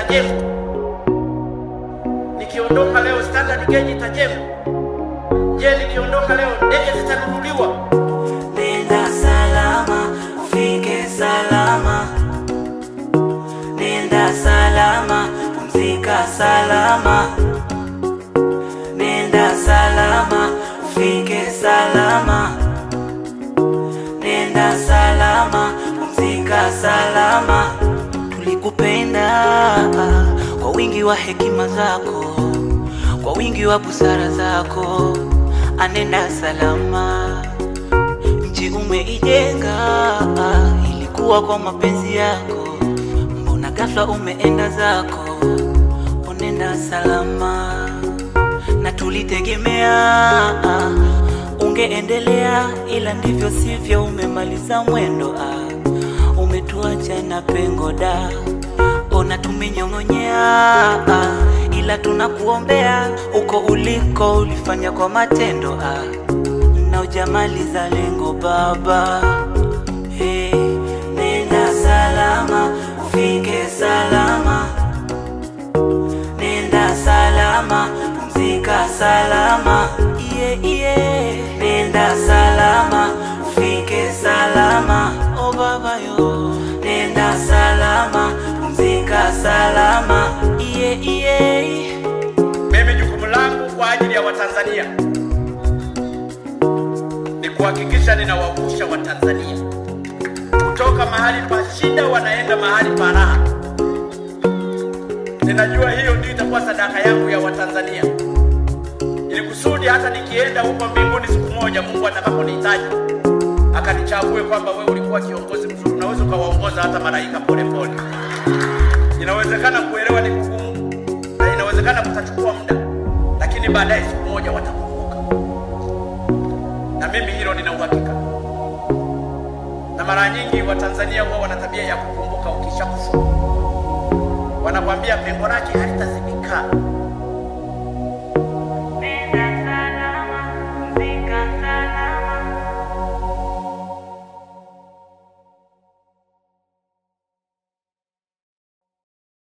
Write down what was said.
itajengwa. Nikiondoka leo standard gauge itajengwa. Je, nikiondoka leo ndege zitanunuliwa? Nenda salama, ufike salama. Nenda salama, pumzika salama. Nenda salama, ufike salama. Nenda salama, pumzika salama. Tulikupenda kwa wingi wa hekima zako, kwa wingi wa busara zako. Anenda salama nchi umeijenga, ilikuwa kwa mapenzi yako, mbona ghafla umeenda zako? Unenda salama, na tulitegemea ungeendelea, ila ndivyo sivyo, umemaliza mwendo ah, umetuacha na pengo da, ona tumenyong'onyea ah, ila tunakuombea uko uliko, ulifanya kwa matendo ah na ujamaliza lengo baba. Hey, nenda salama, ufike salama. Nenda salama, pumzika salama. Yeah, yeah. Nenda salama, ufike salama. Oh baba yo, nenda salama, pumzika salama. Yeah, yeah. Mimi jukumu langu kwa ajili ya Watanzania ni kuhakikisha ninawavusha Watanzania kutoka mahali pa shida wanaenda mahali pa raha. Ninajua hiyo ndio itakuwa sadaka yangu ya Watanzania, ili kusudi hata nikienda huko mbinguni siku moja, Mungu atakaponihitaji akanichague kwamba wewe ulikuwa kiongozi mzuri, unaweza ukawaongoza hata malaika polepole. Inawezekana kuelewa ni kugumu, na inawezekana kutachukua muda, lakini baadaye siku moja watakumbuka, na mimi hilo nina uhakika. Na mara nyingi Watanzania huwa wana tabia ya kukumbuka ukishakufa, wanakwambia pengo lake halitazibika.